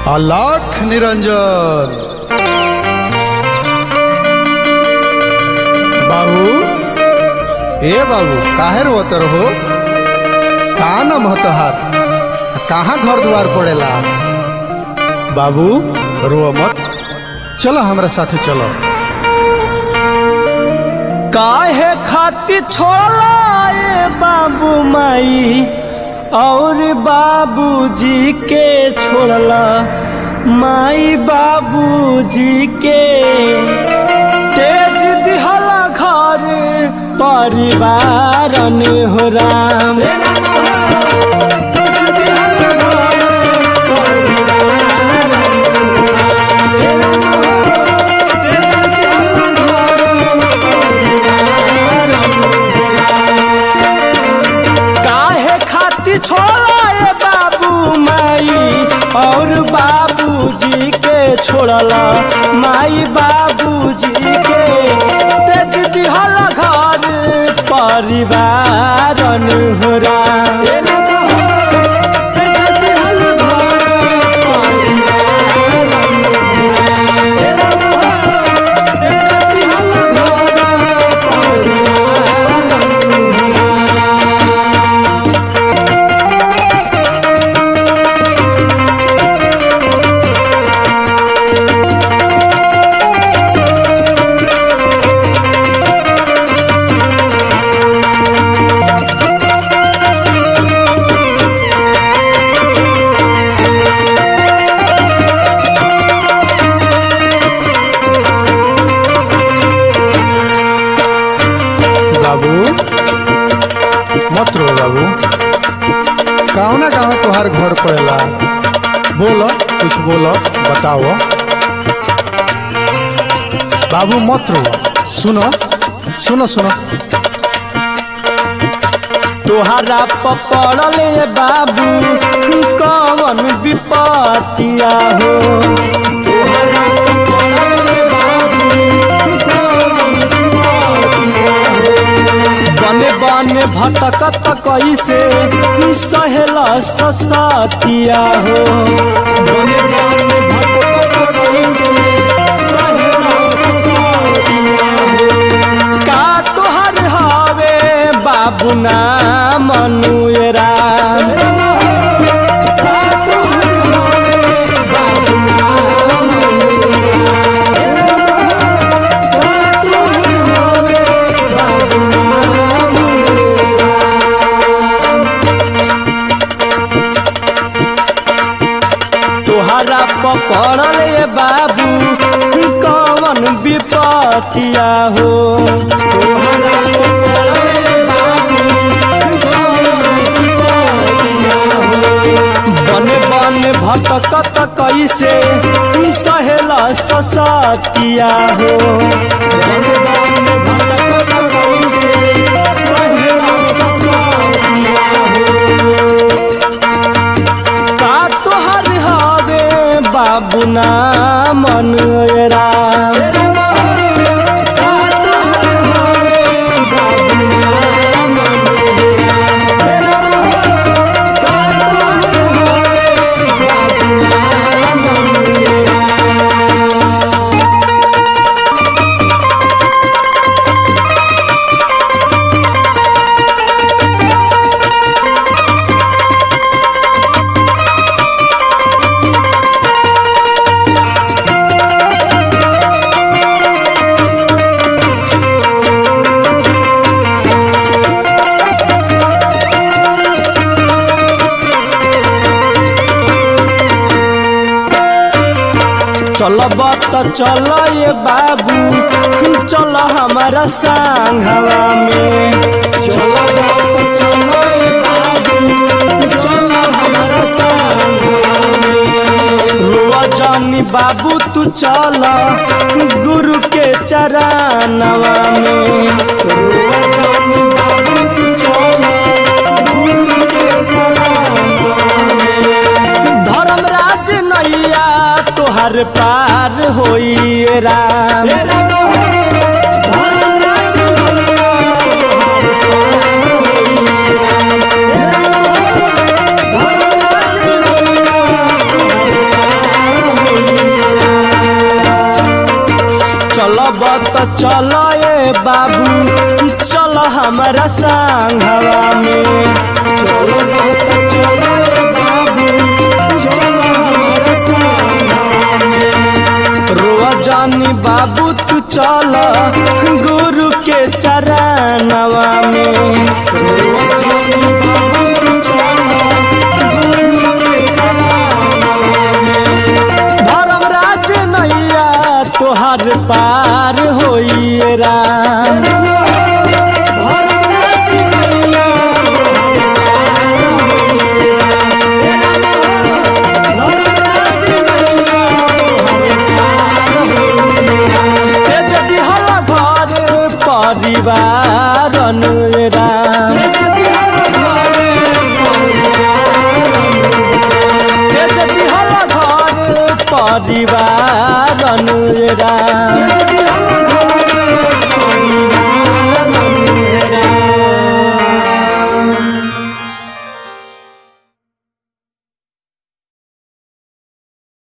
আলাখ নিরঞ্জন बाबू ए बाबू काहे रोतर हो का नाम हो तोहार कहाँ घर द्वार पड़ेला बाबू रो मत चलो हमरा साथे चलो काहे खातिर छोड़ला ए बाबू माई और बाबूजी के छोड़ला माई बाबूजी के तेज दिहला घर परिवार हो राम काहे खातिर छोड़ला ए बाबू माई और बाबूजी के छोड़ला माई बाबूजी के तेज दिहल घर परिवार अनुहरा बाबू मत रो बाबू कौना गाँव तोहार घर पड़ेला बोलो कुछ बोलो बताओ बाबू मत रो सुनो सुनो सुनो तोहरा पड़ल ए बाबू कवन विपतिया हो तोहरा पड़ल ए बाबू कवन विपतिया हो। बने बने भटकत कैसे सहेला ससतिया हो बने बने भटकत कैसे सहेला ससतिया हो का तोहर हवे बाबू ना मनुएरा तोहरा पकड़ल ए बाबू कवन विपतिया हो तोहरा पकड़ल ए बाबू बने बने भटकत कैसे सहेला ससतिया हो बने बने भटकत कैसे सहेला ससतिया हो का तोहर हवे बाबू ना मनुएरा चलब त चल ये बाबू चल हमारा संघवा में चलब त चल ये बाबू चल हमारा संघवा में रुआ जानी बाबू तू चल गुरु के चरणवा में रुआ जानी बाबू तू चल गुरु के चरणवा में धर्मराज नैया तोहर पार होई राम धर्मराज नैया तोहर पार होई राम। चलब त चल ए बाबू चल हमारा संघवा में चलब त चल ए बाबू चल हमारा संघवा में रोआ जानी बाबू तू चल गुरु के चरणवा में रोआ जानी बाबू तू चल गुरु के चरणवा में धर्मराज नैया तोहर पार होइए राम धर्मराज नैया धर्मराज नैया ते जदि हल घर परिवार राम ते जदि हल घर परिवार राम